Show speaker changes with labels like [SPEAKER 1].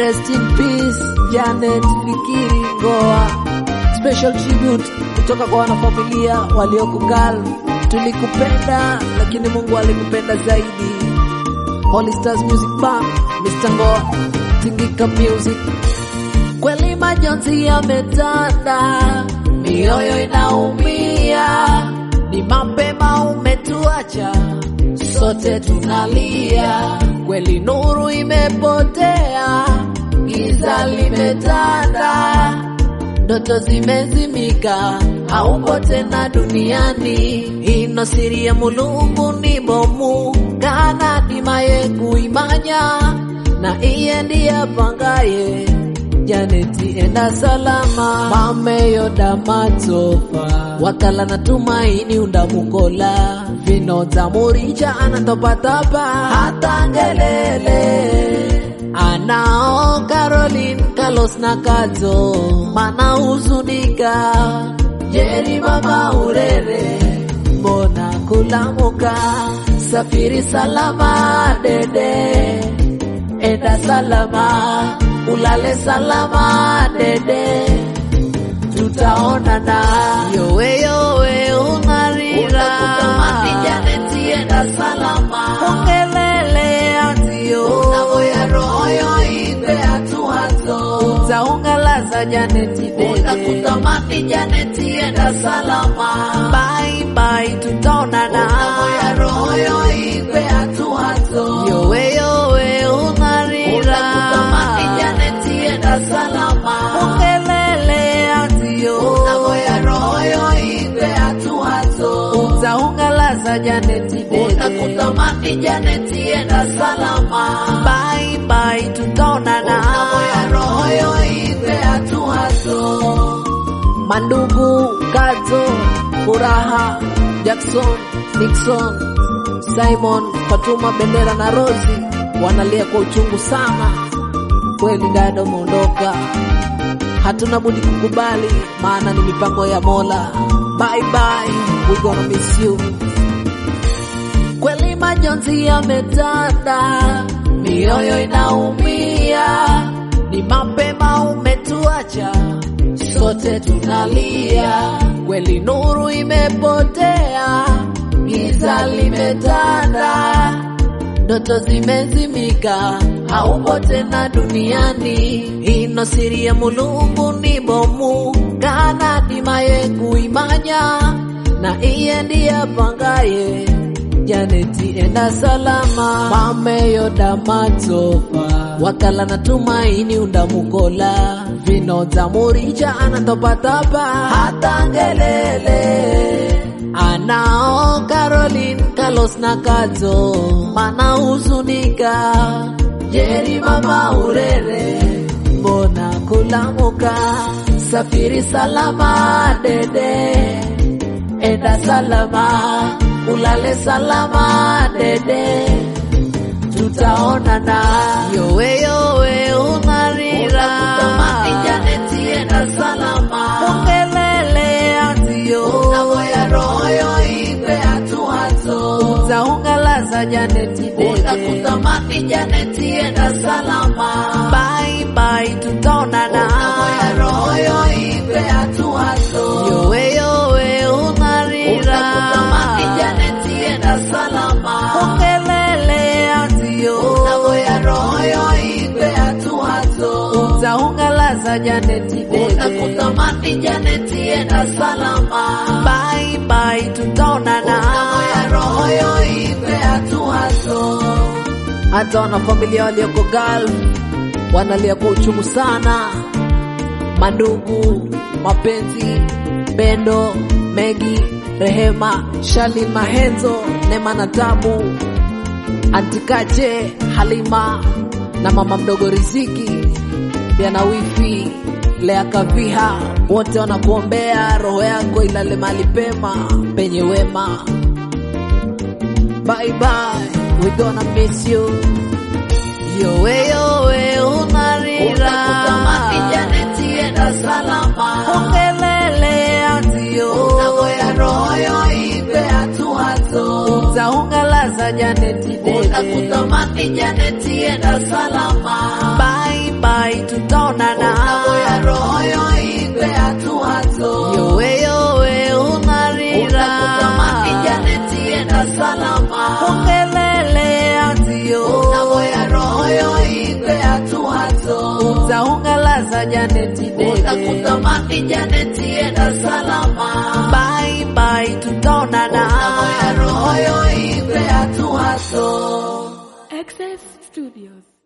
[SPEAKER 1] Rest in peace Janet Fikiri Ngoa. Special tribute kutoka kwa wanafamilia walioko Gulf. Tulikupenda lakini Mungu alikupenda zaidi. Holy Stars Music Band, Mr. Ngoa, Tingika Music. Kweli majonzi yametanda, mioyo inaumia, ni mapema umetuacha, sote tunalia. Kweli nuru imepotea, giza limetanda, ndoto zimezimika, haupo tena duniani. Ino siri ya Mulungu ni bomu kana dimaye kuimanya na iye ndiye apangaye Janeti enda salama mameyo damatofa wakala na tumaini undamukola vinota muricha anatopatapa hata ngelele anao Caroline Carlos na Kato mana huzunika Jeri mama urere mbona kulamuka safiri salama dede enda salama ulale salama dede tutaonana yowe yowe unarira Janeti enda salama ongelele atio unavoya roho yo ipe hatuhato utaungalaza Janeti dede utakutamani Janeti enda salama bye bye tutaonana unavoya roho yo ipe hatuhato yowe yowe unarira utakutamani Janeti enda salama ongelele atio unavoya roho yo ipe hatuhato utaungalaza Janeti dede utakutamani Janeti enda salama bye bye tutaonana unavoya roho yo ipe hatuhato Mandugu, Kazo, Furaha, Jackson, Nixon, Simon, Fatuma, Bendera na Rosi wanalia kwa uchungu sana. Kweli dada umeondoka, hatuna budi kukubali, maana ni mipango ya Mola. Bye bye, we gonna miss you. Kweli majonzi yametanda, mioyo inaumia, ni mapema umetuacha sote tunalia, kweli nuru imepotea, giza limetanda, ndoto zimezimika, haupo tena duniani. Ino siri ya Mulungu ni bomu kana dimaye kuimanya, na iye ndiye apangaye Janeti enda salama mameyo damatofa wakala na tumaini undamukola vinota muricha anatopatapa hata ngelele anao Caroline Carlos na Kato mana huzunika Jeri mama urere mbona kulamuka safiri salama dede enda salama ulale salama dede tutaonana yowe yowe unarira Janeti enda salama ongelele atio unavoya roho yo ipe hatuhato utaungalaza Janeti dede utakutamani Janeti enda salama bye bye tutaonana unavoya roho yo ipe hatuhato yowe yowe unarira utakutamani Janeti enda salama ongelele atio unavoya roho yo ipe hatuhato utaungalaza Janeti dede utakutamani Janeti enda salama bye bye tutaonana unavoya roho yo ipe hatuhato hata wanafamilia walioko Gulf wanalia kwa uchungu sana mandugu, mapenzi, Bendo, Megi, Rehema, Shali, Mahenzo, Nema na Tabu, Antikache, Halima na mama mdogo Riziki, pia na wifi Lea Kaviha, wote wanakuombea roho yako ilale mahali pema penye wema. Bye bye, we gonna miss you. Yowe yowe unarira Janeti enda salama ongelele atio unavoya roho yo ipe hatuhato utaungalaza Janeti dede utakutamani Janeti enda salama bye bye tutaonana
[SPEAKER 2] Unamoya roho yo ipe hatu hato
[SPEAKER 1] yowe yowe unarira
[SPEAKER 2] Utakutamani Janeti enda salama
[SPEAKER 1] ungelele atio
[SPEAKER 2] Unamoya roho yo ipe hatu hato
[SPEAKER 1] utaungalaza janeti dede
[SPEAKER 2] Utakutamani Janeti enda salama
[SPEAKER 1] bye bye tutaonana
[SPEAKER 2] Unamoya roho yo ipe hatu hato
[SPEAKER 3] Access Studios.